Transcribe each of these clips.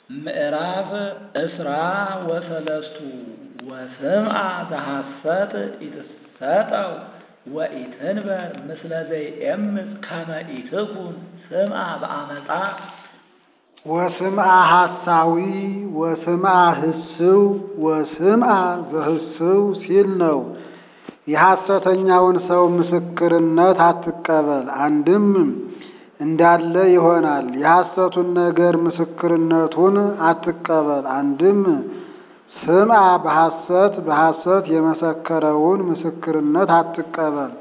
ምዕራፍ እስራ ወሰለስቱ ወስምዐ ዘሐሰት ኢትሰጠው ወኢትንበር ምስለ ዘይኤምፅ ከመ ኢትኩን ስምዐ በአመፃ ወስምዐ ሐሳዊ ወስምዐ ህስው ወስምዐ ዘህስው ሲል ነው። የሐሰተኛውን ሰው ምስክርነት አትቀበል፣ አንድም እንዳለ ይሆናል። የሐሰቱን ነገር ምስክርነቱን አትቀበል፣ አንድም ስምዐ በሐሰት በሐሰት የመሰከረውን ምስክርነት አትቀበል።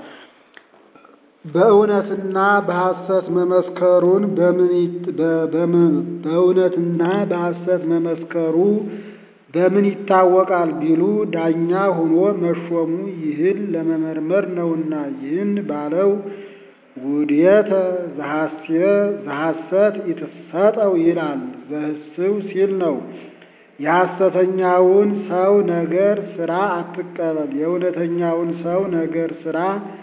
በእውነትና በሐሰት መመስከሩን በእውነትና በሐሰት መመስከሩ በምን ይታወቃል ቢሉ ዳኛ ሆኖ መሾሙ ይህን ለመመርመር ነውና። ይህን ባለው ውዴተ ዘሐሰት ኢትሰጠው ይላል። ዘህስው ሲል ነው። የሐሰተኛውን ሰው ነገር ሥራ አትቀበል፣ የእውነተኛውን ሰው ነገር ሥራ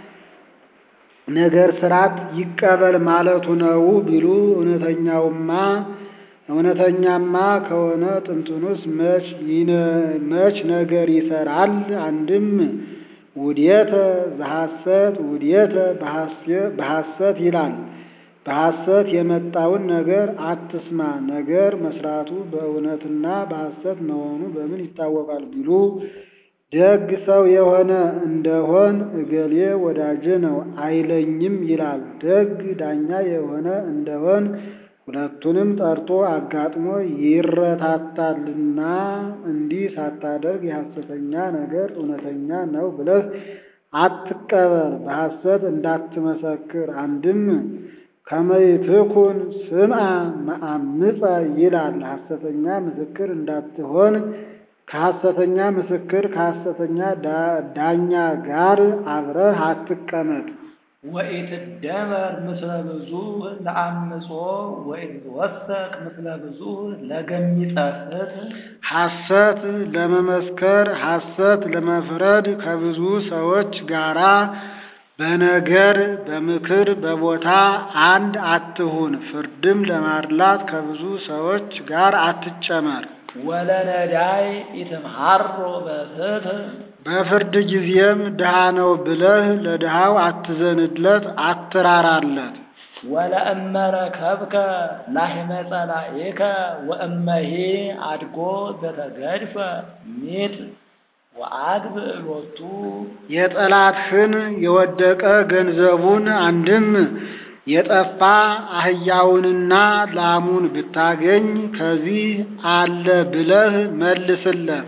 ነገር ስራት ይቀበል ማለቱ ነው ቢሉ እውነተኛውማ እውነተኛማ ከሆነ ጥንቱንስ መች መች ነገር ይሰራል? አንድም ውዴተ ዘሐሰት ውዴተ በሐሰት ይላል። በሐሰት የመጣውን ነገር አትስማ። ነገር መስራቱ በእውነትና በሐሰት መሆኑ በምን ይታወቃል ቢሉ ደግ ሰው የሆነ እንደሆን እገሌ ወዳጄ ነው አይለኝም ይላል። ደግ ዳኛ የሆነ እንደሆን ሁለቱንም ጠርቶ አጋጥሞ ይረታታልና። እንዲህ ሳታደርግ የሐሰተኛ ነገር እውነተኛ ነው ብለህ አትቀበል፣ በሐሰት እንዳትመሰክር። አንድም ከመይትኩን ስምዐ መአምፀ ይላል። ሐሰተኛ ምስክር እንዳትሆን ከሐሰተኛ ምስክር ከሐሰተኛ ዳኛ ጋር አብረህ አትቀመጥ። ወኢትደመር ምስለ ብዙ ለአምጾ ወኢትወሰቅ ምስለ ብዙ ለገሚጸ ፍትሕ ሐሰት ለመመስከር ሐሰት ለመፍረድ ከብዙ ሰዎች ጋራ በነገር በምክር በቦታ አንድ አትሁን። ፍርድም ለማድላት ከብዙ ሰዎች ጋር አትጨመር። ወለነዳይ ኢትምሃሮ በፍትሕ በፍርድ ጊዜም ድሃ ነው ብለህ ለድሃው አትዘንለት፣ አትራራለት። ወለእመረከብከ ላሕመ ጸላኢከ ወእመሂ አድጎ ዘተገድፈ ሚጥ ወአግብ ሎቱ የጠላትህን የወደቀ ገንዘቡን አንድም የጠፋ አህያውንና ላሙን ብታገኝ ከዚህ አለ ብለህ መልስለት።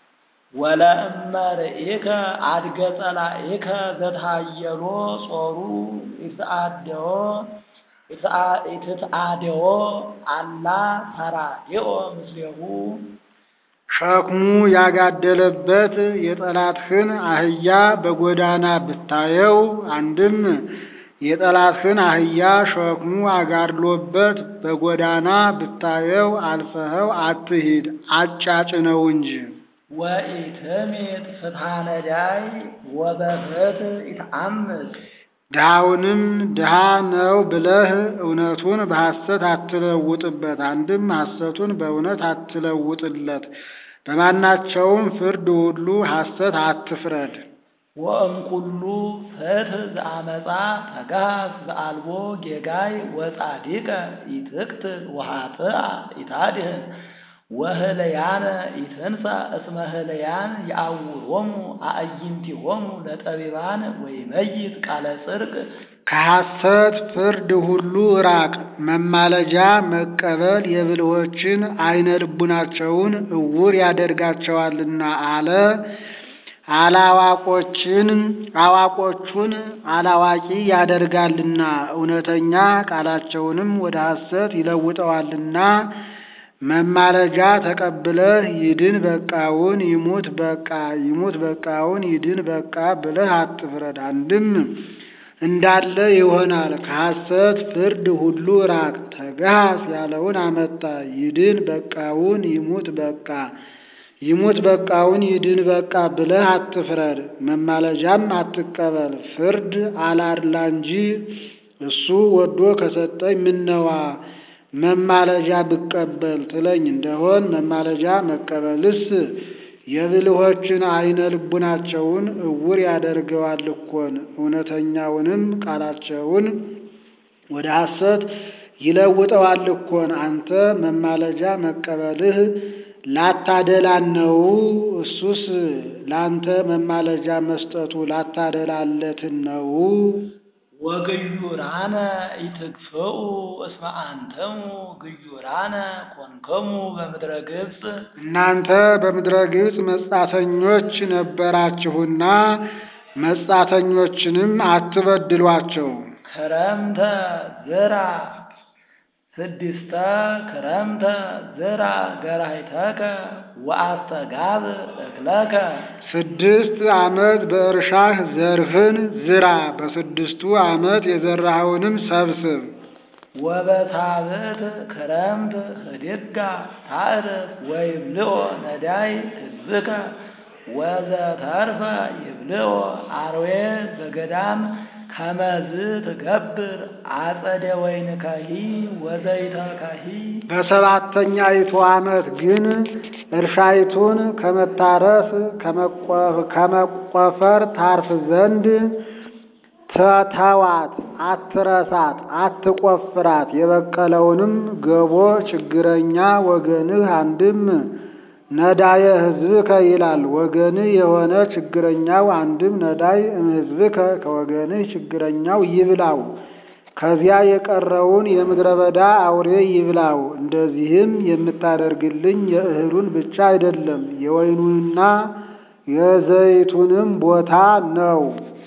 ወለእመርኢከ አድገ ጸላኢከ ዘትሃየሎ ጾሩ ይትአደዎ ይትትአደዎ አላ ተራዲኦ ምስሌሁ ሸክሙ ያጋደለበት የጠላትህን አህያ በጎዳና ብታየው አንድም የጠላትህን አህያ ሸክሙ አጋድሎበት በጎዳና ብታየው አልፈኸው አትሂድ፣ አጫጭነው እንጂ። ወኢትሜት ፍትሐ ነዳይ ወበፍትሕ ኢትአምፅ ድሃውንም ድሃ ነው ብለህ እውነቱን በሐሰት አትለውጥበት፣ አንድም ሐሰቱን በእውነት አትለውጥለት። በማናቸውም ፍርድ ሁሉ ሐሰት አትፍረድ። ወእምኩሉ ፍትሕ ዘአመፃ ተጋስ ዘአልቦ ጌጋይ ወጻዲቀ ኢትቅትል ወኃጥአ ኢታድህን ወህለያነ ኢትንሣ እስመ ህለያን የአውሮሙ አዕይንቲሆሙ ለጠቢባን ወይመይት ቃለ ጽድቅ ከሐሰት ፍርድ ሁሉ ራቅ። መማለጃ መቀበል የብልሆችን አይነ ልቡናቸውን እውር ያደርጋቸዋልና አለ። አላዋቆችን አዋቆቹን አላዋቂ ያደርጋልና እውነተኛ ቃላቸውንም ወደ ሐሰት ይለውጠዋልና። መማለጃ ተቀብለህ ይድን በቃውን ይሙት በቃ ይሙት በቃውን ይድን በቃ ብለህ አትፍረድ። አንድም እንዳለ ይሆናል። ከሐሰት ፍርድ ሁሉ ራቅ። ተጋስ ያለውን አመጣ። ይድን በቃውን ይሙት በቃ ይሙት በቃውን ይድን በቃ ብለህ አትፍረድ። መማለጃም አትቀበል። ፍርድ አላድላ እንጂ እሱ ወዶ ከሰጠኝ ምነዋ መማለጃ ብቀበል ትለኝ እንደሆን መማለጃ መቀበልስ የብልሆችን አይነ ልቡናቸውን እውር ያደርገዋል እኮን እውነተኛውንም ቃላቸውን ወደ ሐሰት ይለውጠዋል እኮን። አንተ መማለጃ መቀበልህ ላታደላን ነው። እሱስ ላንተ መማለጃ መስጠቱ ላታደላለትን ነው። ወግዩራነ ኢትግፍኡ እስመ አንተሙ ግዩራነ ኮንከሙ በምድረ ግብፅ እናንተ በምድረ ግብፅ መጻተኞች ነበራችሁና መጻተኞችንም አትበድሏቸው። ክረምተ ዝራ ስድስተ ክረምተ ዝራ ገራይተከ ወአስተጋብ እክለከ ስድስት ዓመት በእርሻህ ዘርህን ዝራ፣ በስድስቱ ዓመት የዘራኸውንም ሰብስብ። ወበሳብዕት ክረምት ህድጋ ታዕርፍ ወይብልዖ ነዳይ ህዝብከ ወዘተርፈ ይብልዖ አርዌ ዘገዳም ከመዝ ትገብር አጸደ ወይንከሂ ወዘይተከሂ በሰባተኛይቱ ዓመት ግን እርሻይቱን ከመታረስ ከመቆፈር ታርፍ ዘንድ ተተዋት፣ አትረሳት፣ አትቆፍራት። የበቀለውንም ገቦ ችግረኛ ወገንህ አንድም ነዳየ ሕዝብከ ይላል። ወገንህ የሆነ ችግረኛው አንድም ነዳይ እምሕዝብከ ከወገንህ ችግረኛው ይብላው። ከዚያ የቀረውን የምድረ በዳ አውሬ ይብላው። እንደዚህም የምታደርግልኝ የእህሉን ብቻ አይደለም የወይኑንና የዘይቱንም ቦታ ነው።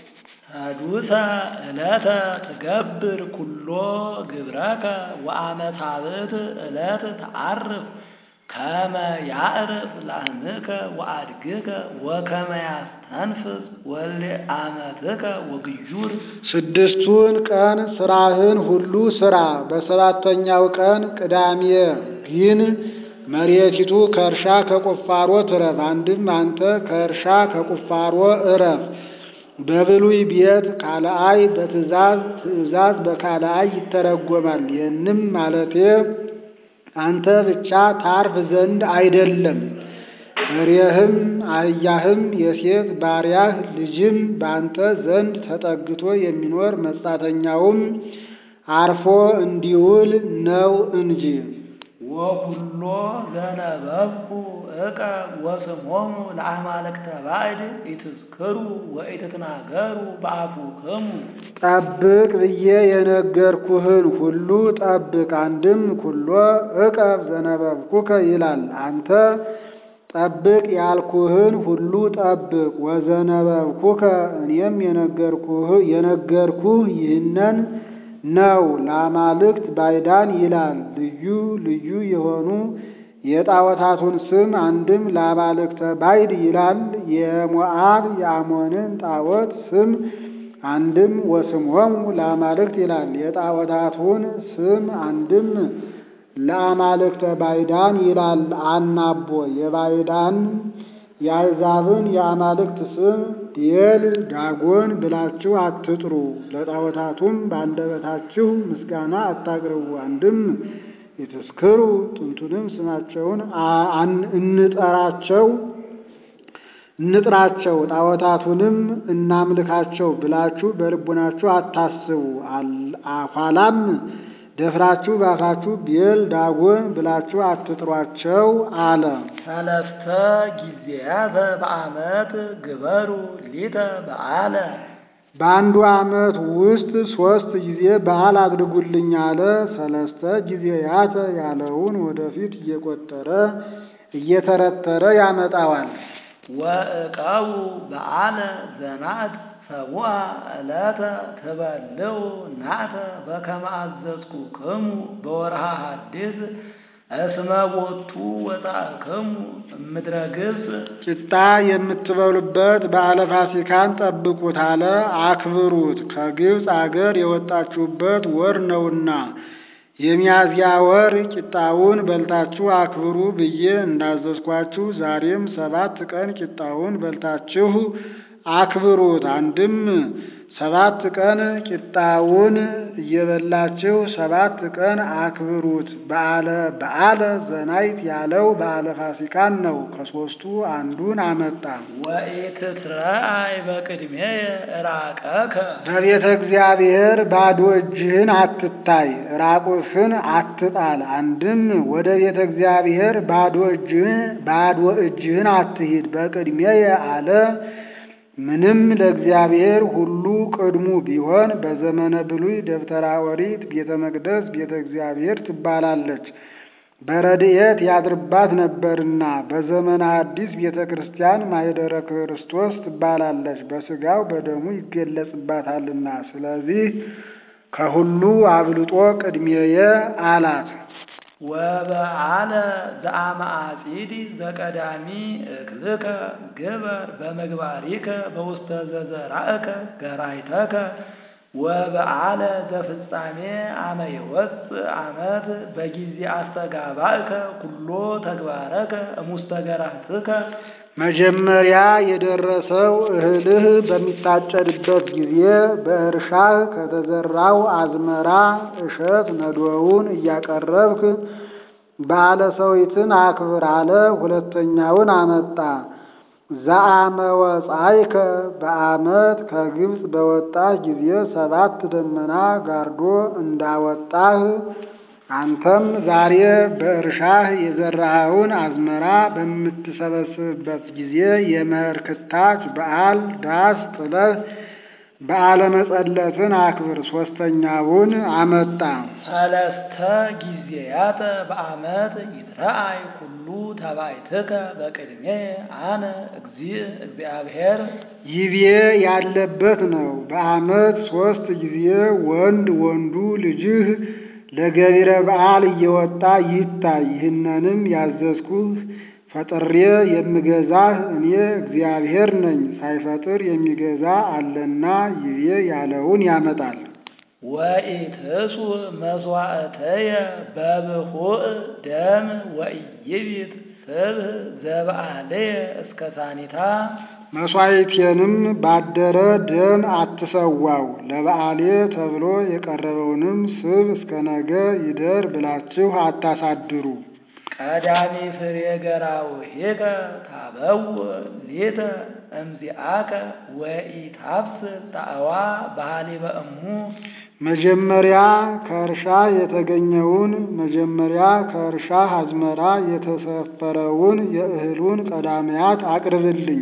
ሰዱሰ ዕለተ ትገብር ኩሎ ግብረከ ወአመታብት ዕለት ተዓርፍ ከመ ያዕርፍ ላህምከ ወአድግከ ወከመ ያስተንፍስ ወልደ አመትከ ወግዩር ስድስቱን ቀን ስራህን ሁሉ ስራ። በሰባተኛው ቀን ቅዳሜ ግን መሬቲቱ ከእርሻ ከቁፋሮ ትረፍ። አንድም አንተ ከእርሻ ከቁፋሮ እረፍ። በብሉይ ቤት ካልአይ በትእዛዝ ትእዛዝ በካልአይ ይተረጎማል። ይህንም ማለቴ አንተ ብቻ ታርፍ ዘንድ አይደለም፣ በሬህም አህያህም የሴት ባሪያህ ልጅም በአንተ ዘንድ ተጠግቶ የሚኖር መጻተኛውም አርፎ እንዲውል ነው እንጂ። ወኩሎ ዘነበብኩ እቀ ወስሞሙ ለአማልክተ ባዕድ ኢትዝክሩ ወኢትትናገሩ በአፉክሙ ጠብቅ ብዬ የነገርኩህን ሁሉ ጠብቅ። አንድም ኩሎ እቀብ ዘነበብኩከ ይላል። አንተ ጠብቅ ያልኩህን ሁሉ ጠብቅ። ወዘነበብኩከ እኔም የነገርኩህ የነገርኩህ ይህንን ነው። ለአማልክት ባዕዳን ይላል። ልዩ ልዩ የሆኑ የጣዖታቱን ስም አንድም ለአማልክተ ባዕድ ይላል። የሞዓብ የአሞንን ጣዖት ስም አንድም ወስምዖሙ ለአማልክት ይላል። የጣዖታቱን ስም አንድም ለአማልክተ ባዕዳን ይላል። አናቦ የባዕዳን የአሕዛብን የአማልክት ስም ቤል ዳጎን ብላችሁ አትጥሩ። ለጣዖታቱም በአንደበታችሁ ምስጋና አታቅርቡ። አንድም የተስክሩ ጥንቱንም ስማቸውን እንጠራቸው እንጥራቸው ጣዖታቱንም እናምልካቸው ብላችሁ በልቡናችሁ አታስቡ። ኋላም ደፍራችሁ ባፋችሁ ቤል ዳጎን ብላችሁ አትጥሯቸው አለ። ሰለስተ ጊዜያተ በዓመት ግበሩ ሊተ በዓለ በአንዱ ዓመት ውስጥ ሦስት ጊዜ በዓል አድርጉልኝ አለ። ሰለስተ ጊዜያተ ያለውን ወደፊት እየቆጠረ እየተረተረ ያመጣዋል። ወእቀቡ በዓለ ዘናት ሰቡአ ዕለተ ትበልዑ ናተ በከመ አዘዝኩክሙ በወርሃ ሐዲስ እስመ ቦቱ ወጻእክሙ እምድረ ግብፅ ቂጣ የምትበሉበት በዓለ ፋሲካን ጠብቁት አለ። አክብሩት፣ ከግብፅ አገር የወጣችሁበት ወር ነውና የሚያዝያ ወር ቂጣውን በልታችሁ አክብሩ ብዬ እንዳዘዝኳችሁ ዛሬም ሰባት ቀን ቂጣውን በልታችሁ አክብሩት። አንድም ሰባት ቀን ቂጣውን እየበላችሁ ሰባት ቀን አክብሩት። በዓለ በዓለ ዘናይት ያለው በዓለ ፋሲካን ነው። ከሦስቱ አንዱን አመጣ። ወኢትትረአይ በቅድሜየ ራቀከ በቤተ እግዚአብሔር ባዶ እጅህን አትታይ፣ ራቁትህን አትጣል። አንድም ወደ ቤተ እግዚአብሔር ባዶ እጅህን ባዶ እጅህን አትሂድ። በቅድሜየ አለ ምንም ለእግዚአብሔር ሁሉ ቅድሙ ቢሆን በዘመነ ብሉይ ደብተራ ኦሪት ቤተ መቅደስ ቤተ እግዚአብሔር ትባላለች፣ በረድኤት ያድርባት ነበርና። በዘመነ አዲስ ቤተ ክርስቲያን ማኅደረ ክርስቶስ ትባላለች፣ በሥጋው በደሙ ይገለጽባታልና። ስለዚህ ከሁሉ አብልጦ ቅድሜየ አላት። ወበዓለ ዘአማአጺድ ዘቀዳሚ እክልከ ግበር በምግባሪከ በውስተ ዘዘራእከ ገራይተከ ወበዓለ ዘፍጻሜ አመ ይወፅእ ዓመት በጊዜ አስተጋባእከ ኩሎ ተግባረከ እሙስተ ገራትከ መጀመሪያ የደረሰው እህልህ በሚታጨድበት ጊዜ በእርሻህ ከተዘራው አዝመራ እሸት ነዶውን እያቀረብክ በዓለ ሰዊትን አክብር አለ። ሁለተኛውን አመጣ። ዘአመ ወጻእከ በዓመት ከግብፅ በወጣህ ጊዜ ሰባት ደመና ጋርዶ እንዳወጣህ አንተም ዛሬ በእርሻህ የዘራኸውን አዝመራ በምትሰበስብበት ጊዜ የመኸር ክታች በዓል ዳስ ጥለህ በዓለ መጸለትን አክብር። ሦስተኛውን አመጣ። ሰለስተ ጊዜያተ በዓመት ይትረአይ ኩሉ ተባይትከ በቅድሜ አነ እግዚእ እግዚአብሔር ይቤ ያለበት ነው። በዓመት ሦስት ጊዜ ወንድ ወንዱ ልጅህ ለገቢረ በዓል እየወጣ ይታይ። ይህንንም ያዘዝኩህ ፈጥሬ የምገዛህ እኔ እግዚአብሔር ነኝ። ሳይፈጥር የሚገዛ አለና ይቤ ያለውን ያመጣል። ወኢትሱ መስዋዕተየ በብኹእ ደም ወኢይቢት ስብህ ዘበዓለየ እስከ ሳኒታ መሥዋዕቴንም ባደረ ደም አትሰዋው። ለበዓሌ ተብሎ የቀረበውንም ስብ እስከ ነገ ይደር ብላችሁ አታሳድሩ። ቀዳሚ ፍሬ ገራውሂከ ታበውእ ሊተ እምዚአከ ወኢታፍስስ ጣዕዋ በሃሊበ እሙ መጀመሪያ ከእርሻ የተገኘውን መጀመሪያ ከእርሻ አዝመራ የተሰፈረውን የእህሉን ቀዳሚያት አቅርብልኝ።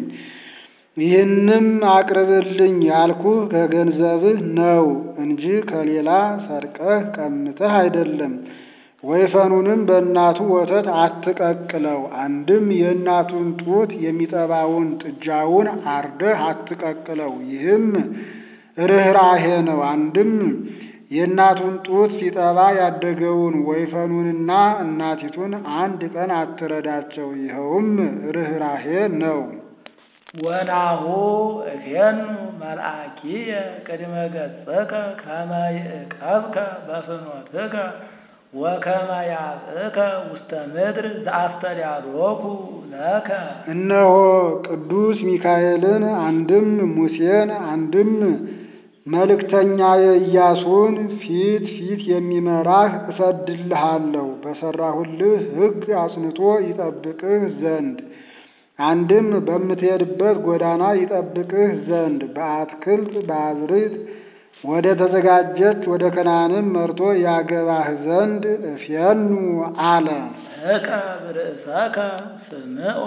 ይህንም አቅርብልኝ ያልኩህ ከገንዘብህ ነው እንጂ ከሌላ ሰርቀህ ቀምተህ አይደለም። ወይፈኑንም በእናቱ ወተት አትቀቅለው። አንድም የእናቱን ጡት የሚጠባውን ጥጃውን አርደህ አትቀቅለው። ይህም ርኅራሄ ነው። አንድም የእናቱን ጡት ሲጠባ ያደገውን ወይፈኑንና እናቲቱን አንድ ቀን አትረዳቸው። ይኸውም ርኅራሄ ነው። ወናሁ እፌኑ መልአኪየ ቅድመ ገጸከ ከመ ይዕቀብከ በፍኖትከ ወከመ ያብእከ ውስተ ምድር ዘአስተዳሎኩ ለከ እነሆ ቅዱስ ሚካኤልን አንድም ሙሴን አንድም መልእክተኛዬ ኢያሱን ፊት ፊት የሚመራህ እሰድልሃለሁ በሠራሁልህ ሕግ አጽንቶ ይጠብቅህ ዘንድ አንድም በምትሄድበት ጎዳና ይጠብቅህ ዘንድ በአትክልት በአዝርዕት ወደ ተዘጋጀች ወደ ከነዓንም መርቶ ያገባህ ዘንድ እፌኑ አለ። ዕቀብ ርእሰከ ስምዖ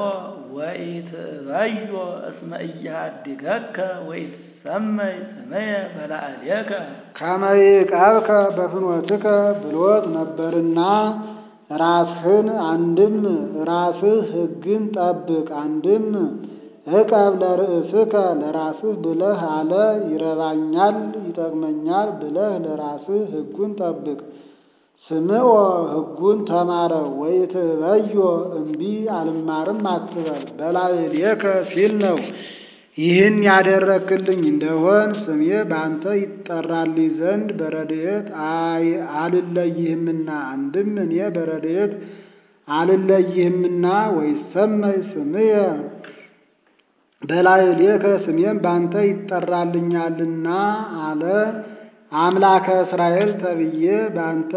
ወኢትበዮ እስመ ኢያድገከ ወኢትሰመይ ስምየ በላዕሌከ ከመ ይዕቀብከ በፍኖትከ ብሎት ነበርና ራስህን አንድም ራስህ ሕግን ጠብቅ አንድም ዕቀብ ለርእስከ ለራስህ ብለህ አለ። ይረባኛል ይጠቅመኛል ብለህ ለራስህ ሕጉን ጠብቅ። ስምዖ ሕጉን ተማረው። ወኢትበዮ እምቢ አልማርም አትበል። በላዕሌከ ሲል ነው። ይህን ያደረክልኝ እንደሆን ስሜ በአንተ ይጠራልኝ ዘንድ በረድኤት አልለይህምና አንድም እኔ በረድኤት አልለይህምና ወይሰመይ ስምየ በላዕሌከ ስሜም ባንተ ይጠራልኛልና አለ። አምላከ እስራኤል ተብዬ በአንተ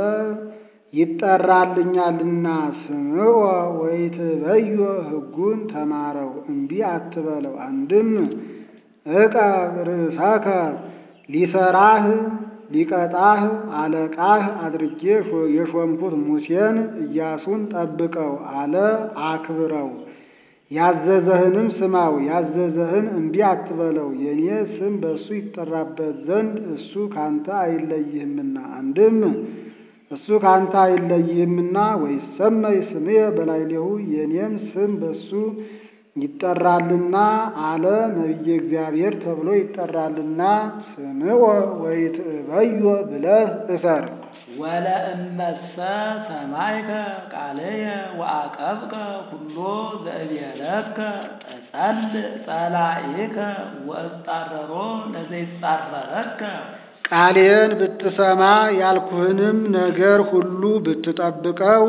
ይጠራልኛልና ስምዖ ወይትበዮ ሕጉን ተማረው እምቢ አትበለው። አንድም ዕቀብ ርእሰከ ሊሰራህ ሊቀጣህ አለቃህ አድርጌ የሾምኩት ሙሴን ኢያሱን ጠብቀው አለ አክብረው። ያዘዘህንም ስማው፣ ያዘዘህን እምቢ አትበለው። የኔ ስም በእሱ ይጠራበት ዘንድ እሱ ካንተ አይለይህምና አንድም እሱ ካንተ አይለይህምና ወይሰመይ ስምየ በላዕሌሁ የኔም ስም በሱ ይጠራልና አለ ነቢየ እግዚአብሔር ተብሎ ይጠራልና ስምዖ ወይትእበዮ ብለህ እሰር። ወለእመሰ ሰማይከ ቃልየ ወአቀብከ ኩሎ ዘእብየለከ እጸልእ ጸላኢከ ወእጻረሮ ለዘይጻረረከ ቃሌን ብትሰማ ያልኩህንም ነገር ሁሉ ብትጠብቀው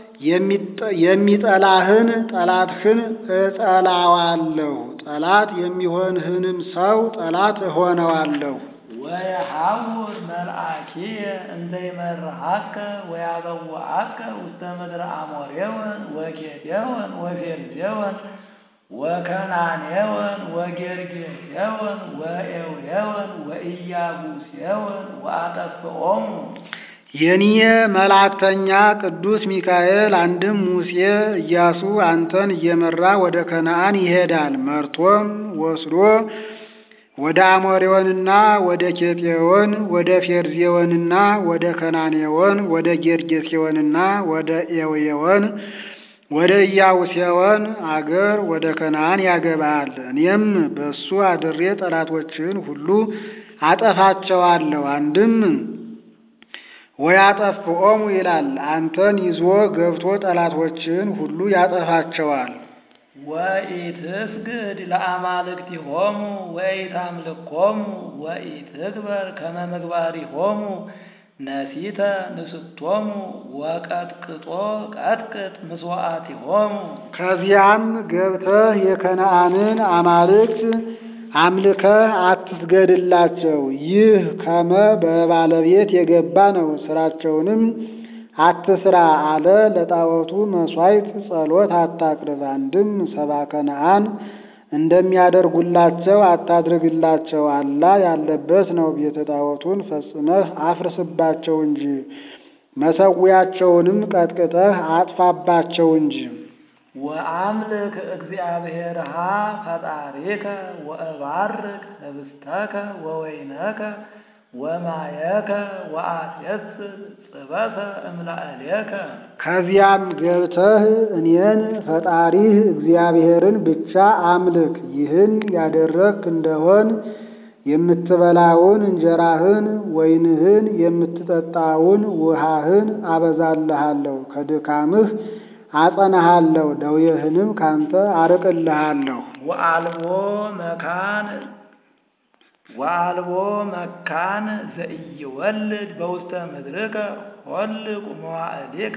የሚጠላህን ጠላትህን እጠላዋለሁ፣ ጠላት የሚሆንህንም ሰው ጠላት እሆነዋለሁ። ወየሐውር መልአኪየ እንዘ ይመርሐከ ወያበውአከ ውስተ ምድረ አሞሬወን ወኬጤወን ወፌርዜወን ወከናኔወን ወጌርጌሴወን ወኤውየወን ወኢያቡሴወን ወአጠፍኦሙ የኔ መላእክተኛ ቅዱስ ሚካኤል አንድም ሙሴ ኢያሱ አንተን እየመራ ወደ ከነዓን ይሄዳል። መርቶም ወስዶ ወደ አሞሬዎንና ወደ ኬጤዎን ወደ ፌርዜዎንና ወደ ከናኔዎን ወደ ጌርጌሴዎንና ወደ ኤውየዎን ወደ ኢያቡሴዎን አገር ወደ ከነዓን ያገባሃል። እኔም በእሱ አድሬ ጠላቶችን ሁሉ አጠፋቸዋለሁ። አንድም ወያጠፍኦሙ ይላል። አንተን ይዞ ገብቶ ጠላቶችን ሁሉ ያጠፋቸዋል። ወኢትስግድ ለአማልክቲሆሙ ወኢታምልኮሙ ወኢትግበር ከመ ምግባሪሆሙ ነሲተ ንስቶሙ ወቀጥቅጦ ቀጥቅጥ ምስዋዕቲሆሙ ከዚያም ገብተህ የከነዓንን አማልክት አምልከህ አትስገድላቸው። ይህ ከመ በባለቤት የገባ ነው። ስራቸውንም አትስራ አለ። ለጣዖቱ መሥዋዕት ጸሎት አታቅርብ። አንድም ሰባ ከነዓን እንደሚያደርጉላቸው አታድርግላቸው። አላ ያለበት ነው። ቤተ ጣዖቱን ፈጽመህ አፍርስባቸው እንጂ መሰዊያቸውንም ቀጥቅጠህ አጥፋባቸው እንጂ። ወአምልክ እግዚአብሔርሃ ፈጣሪከ ወእባርክ ህብስተከ ወወይነከ ወማየከ ወአትየስር ጽበተ እምላዕሌከ ከዚያም ገብተህ እኔን ፈጣሪህ እግዚአብሔርን ብቻ አምልክ። ይህን ያደረግክ እንደሆን የምትበላውን እንጀራህን፣ ወይንህን፣ የምትጠጣውን ውሃህን አበዛልሃለሁ። ከድካምህ አጸናሃለሁ፣ ደዌህንም ካንተ አርቅልሃለሁ። ወአልቦ መካን ወአልቦ መካን ዘኢይወልድ በውስተ ምድርከ ሆልቅ መዋዕሊከ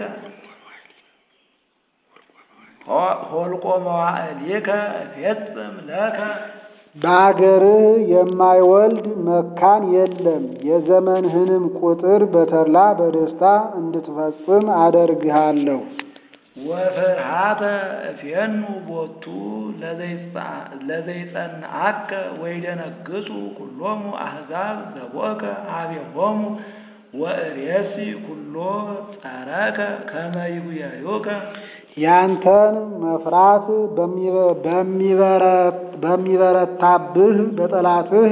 ሆልቆ መዋዕሊከ እፌጽም ለከ በአገርህ የማይወልድ መካን የለም። የዘመንህንም ቁጥር በተድላ በደስታ እንድትፈጽም አደርግሃለሁ። ወፍርሃተ እፌኑ ቦቱ ለዘይጸንዐከ ወይደነግጹ ኩሎሙ አሕዛብ ዘቦከ ኀቤሆሙ ወእሬሲ ኩሎ ጸረከ ከመ ይጉየዩከ ያንተን መፍራት በሚበረታብህ በጠላትህ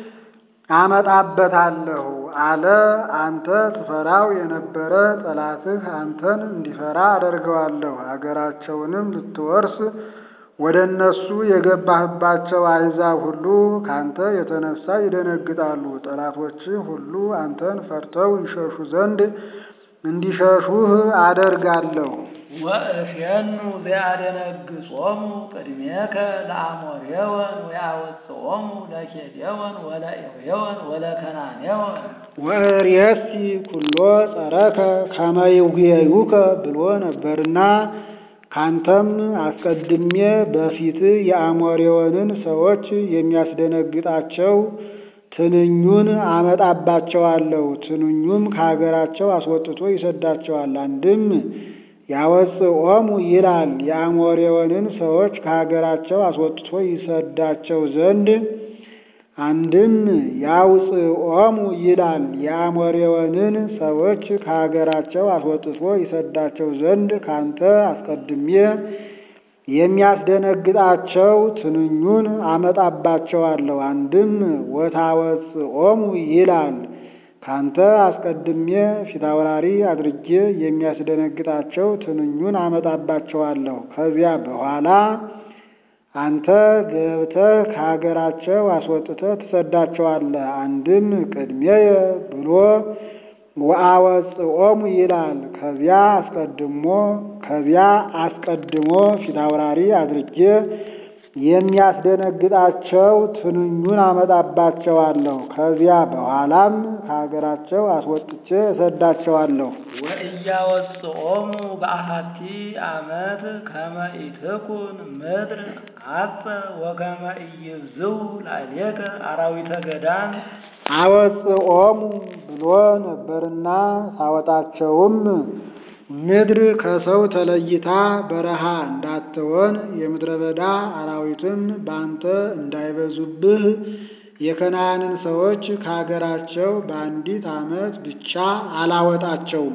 አመጣበታለሁ አለ። አንተ ትፈራው የነበረ ጠላትህ አንተን እንዲፈራ አደርገዋለሁ። አገራቸውንም ልትወርስ ወደ እነሱ የገባህባቸው አሕዛብ ሁሉ ካንተ የተነሳ ይደነግጣሉ። ጠላቶችህ ሁሉ አንተን ፈርተው ይሸሹ ዘንድ እንዲሸሹህ አደርጋለሁ። ወእፌኑ ዘያደነግጾሙ ቅድሜከ ለአሞሬወን ወያወፅኦሙ ለኬጤወን ወለኤውየወን ወለከናኔወን ወእሬሲ ኩሎ ጸረከ ከመ ይጉየዩከ ብሎ ነበርና ካንተም አስቀድሜ በፊት የአሞሬዎንን ሰዎች የሚያስደነግጣቸው ትንኙን አመጣባቸዋለሁ፣ ትንኙም ከሀገራቸው አስወጥቶ ይሰዳቸዋል። አንድም ያወፅኦሙ ይላል የአሞሬዎንን ሰዎች ከሀገራቸው አስወጥቶ ይሰዳቸው ዘንድ አንድም ያውፅኦሙ ይላል የአሞሬዎንን ሰዎች ከሀገራቸው አስወጥቶ ይሰዳቸው ዘንድ ካንተ አስቀድሜ የሚያስደነግጣቸው ትንኙን አመጣባቸዋለሁ። አንድም ወታወፅኦሙ ይላል ካንተ አስቀድሜ ፊታውራሪ አድርጌ የሚያስደነግጣቸው ትንኙን አመጣባቸዋለሁ። ከዚያ በኋላ አንተ ገብተህ ከሀገራቸው አስወጥተህ ትሰዳቸዋለህ። አንድም ቅድሜየ ብሎ ወአወፅኦሙ ይላል ከዚያ አስቀድሞ ከዚያ አስቀድሞ ፊታውራሪ አድርጌ የሚያስደነግጣቸው ትንኙን አመጣባቸዋለሁ። ከዚያ በኋላም ከሀገራቸው አስወጥቼ እሰዳቸዋለሁ። ወኢያወፅኦሙ በአሐቲ ዓመት ከመ ኢትኩን ምድር ዐፀ ወከመ ኢይብዝው ላዕሌከ አራዊተ ገዳም አወፅኦሙ ብሎ ነበርና ሳወጣቸውም ምድር ከሰው ተለይታ በረሃ እንዳትሆን የምድረ በዳ አራዊትም በአንተ እንዳይበዙብህ የከነዓንን ሰዎች ከሀገራቸው በአንዲት ዓመት ብቻ አላወጣቸውም።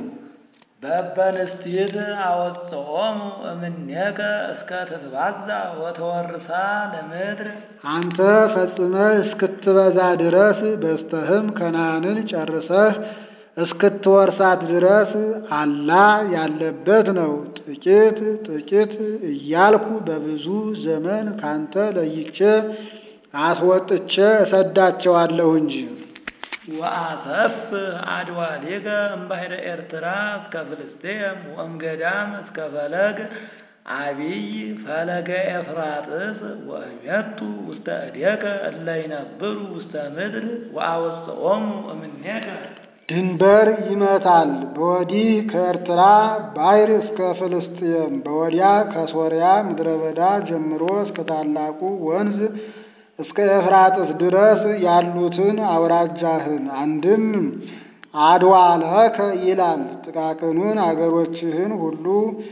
በበንስቲት አወፅኦሙ እምኔከ እስከ ትትባዛ ወተወርሳ ለምድር አንተ ፈጽመህ እስክትበዛ ድረስ በስተህም ከነዓንን ጨርሰህ እስክትወርሳት ድረስ አላ ያለበት ነው። ጥቂት ጥቂት እያልኩ በብዙ ዘመን ካንተ ለይቼ አስወጥቼ እሰዳቸዋለሁ እንጂ። ወአሰፍ አድዋሌከ እምባሕረ ኤርትራ እስከ ፍልስጤም ወእምገዳም እስከ ፈለግ አቢይ ፈለገ ኤፍራጥስ ወእሜቱ ውስተ እዴከ እለ ይነብሩ ውስተ ምድር ወአወፅኦሙ እምኔከ ድንበር ይመታል። በወዲህ ከኤርትራ ባሕር እስከ ፍልስጥኤም በወዲያ ከሶርያ ምድረ በዳ ጀምሮ እስከ ታላቁ ወንዝ እስከ ኤፍራጥስ ድረስ ያሉትን አውራጃህን አንድም አድዋለከ ይላል። ጥቃቅኑን አገሮችህን ሁሉ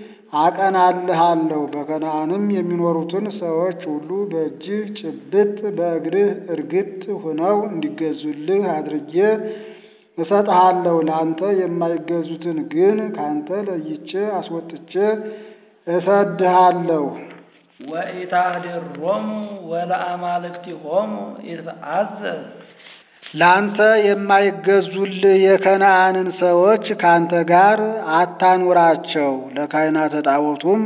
አቀናልሃለሁ። በከነዓንም የሚኖሩትን ሰዎች ሁሉ በእጅህ ጭብጥ በእግርህ እርግጥ ሆነው እንዲገዙልህ አድርጌ እሰጥሃለሁ። ለአንተ የማይገዙትን ግን ካንተ ለይቼ አስወጥቼ እሰድሃለሁ። ወኢታህድሮሙ ወለአማልክቲሆሙ ኢትአዘዝ ለአንተ የማይገዙልህ የከነዓንን ሰዎች ካንተ ጋር አታኑራቸው፣ ለካህናተ ጣዖቱም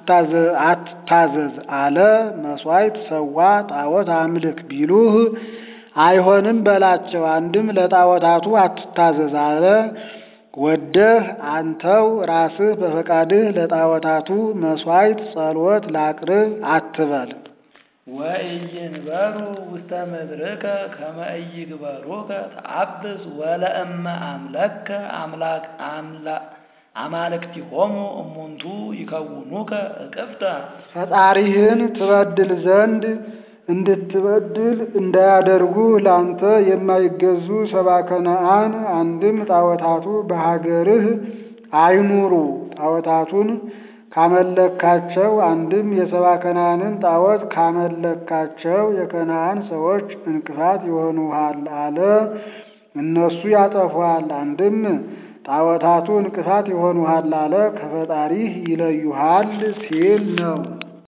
አትታዘዝ አለ። መሥዋዕት ሰዋ፣ ጣዖት አምልክ ቢሉህ አይሆንም በላቸው። አንድም ለጣዖታቱ አትታዘዝ አለ። ወደህ አንተው ራስህ በፈቃድህ ለጣዖታቱ መሥዋዕት ጸሎት ላቅርብ አትበል። ወኢይንበሩ ውስተ ምድርከ ከመ ኢይግበሩከ ተአብስ ወለእመ አምለከ አምላክ አማልክቲሆሙ እሙንቱ ይከውኑከ እቅፍተ ፈጣሪህን ትበድል ዘንድ እንድትበድል እንዳያደርጉ ላንተ የማይገዙ ሰባ ከነዓን አንድም ጣዖታቱ በሀገርህ አይኑሩ። ጣዖታቱን ካመለካቸው አንድም የሰባ ከነዓንን ጣዖት ካመለካቸው የከነዓን ሰዎች እንቅፋት ይሆኑሃል አለ። እነሱ ያጠፉሃል። አንድም ጣዖታቱ እንቅፋት ይሆኑሃል አለ። ከፈጣሪህ ይለዩሃል ሲል ነው።